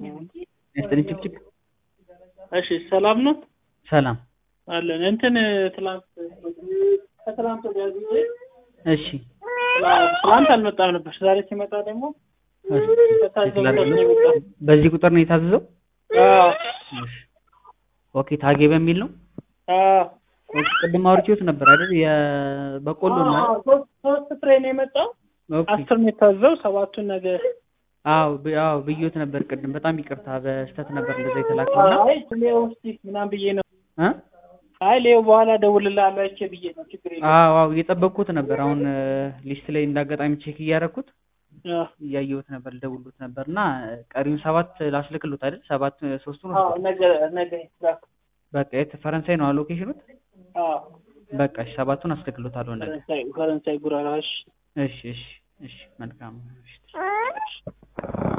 ያስጥልኝ ጭቅጭቅ እሺ ሰላም ነው ሰላም አለን እንትን ትላንት ከትላንት ወዲያ ጊዜ እሺ ትላንት አልመጣም ነበር ዛሬ ሲመጣ ደግሞ ከታዘዘው ነው የመጣው። በዚህ ቁጥር ነው የታዘዘው አዎ እሺ ኦኬ ታጌ በሚል ነው አዎ ኦኬ ቅድም አውርቼዎት ነበር አይደል የበቆሎ ነው አይደል? አዎ፣ ሶስት ሶስት ፍሬ ነው የመጣው ኦኬ አስር ነው የታዘው ሰባቱን ነገ አዎ ብ- አዎ ብዬዎት ነበር ቅድም በጣም ይቅርታ በስተት ነበር እንደዛ የተላከውና አይ ሌው እስኪ ምናምን ብዬ ነው እ አይ ሌው በኋላ እደውልልሃለሁ አይቼ ብዬ ነው ችግር የለም አዎ አዎ እየጠበቅኩት ነበር አሁን ሊስት ላይ እንዳጋጣሚ ቼክ እያደረኩት አዎ እያየሁት ነበር ልደውልሎት ነበር እና ቀሪውን ሰባት ላስልክሎት አይደል ሰባት ሶስቱን አዎ ነገ ነገ ይላክ በቃ የት ፈረንሳይ ነው አሎኬሽኑት አዎ በቃ እሺ ሰባቱን አስልክሎታለሁ ነገ ፈረንሳይ ፈረንሳይ ጉራራሽ እሺ እሺ እሺ መልካም እሺ